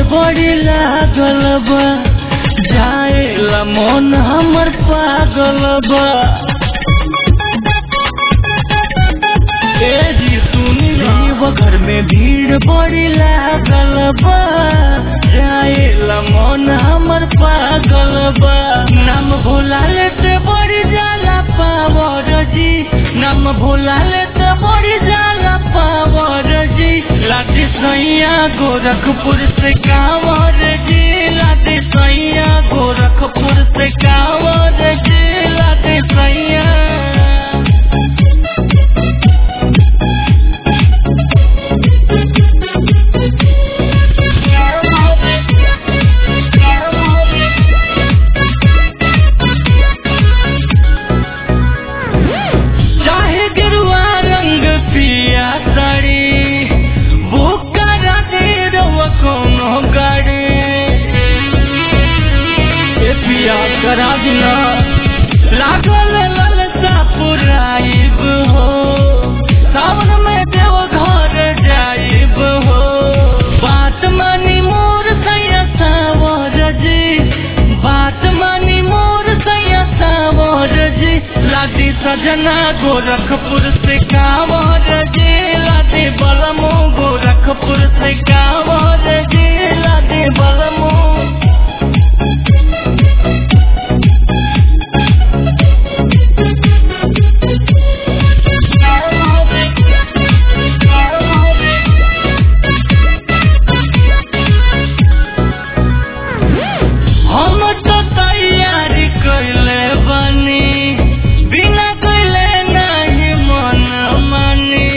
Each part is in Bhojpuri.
बड़ी लागल बा जाएला मन हमर पागल बा ए जी सुनी देव घर में भीड़ बड़ी लागल बा जाएला मन हमर पागल बा नाम भोला लेते बड़ी जाला पावर जी नाम भोला लेते बड़ी जाला पावर जी लाठी सैया गोरखपुर से कांवर जी लाठी सैया गोरखपुर से कांवर जी लाठी सैया चाहे गिरुआ रंग पिया साड़ी बुक करा दे रवा कोनो गाड़ी ए पिया करा दिना लागल ललसा पुराइब हो सावन में देव घर जाइब हो बात मानी मोर सैया सावर जी बात मानी मोर सैया सावर जी लादी सजना गोरखपुर से कांवर जी लादी बलमो गोरखपुर से कांवर जी लादी बलमो हम तो तैयारी कैले बनी बिना कैले नहीं मन मानी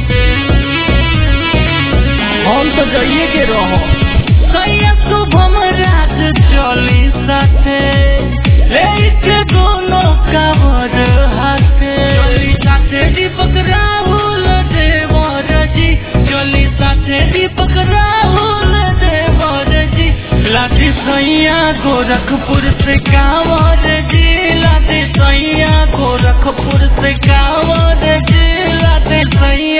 हम तो जाइए के रहो सैया शुभम रात चली साथे लेके दोनों कावर हाथे चली साथे दीपक राहुल देवर जी चली साथे दीपक राहुल देवर जी लाठी सैया गोरखपुर से कांवर जी लाठी सैया गोरखपुर से कांवर जी लाठी सैया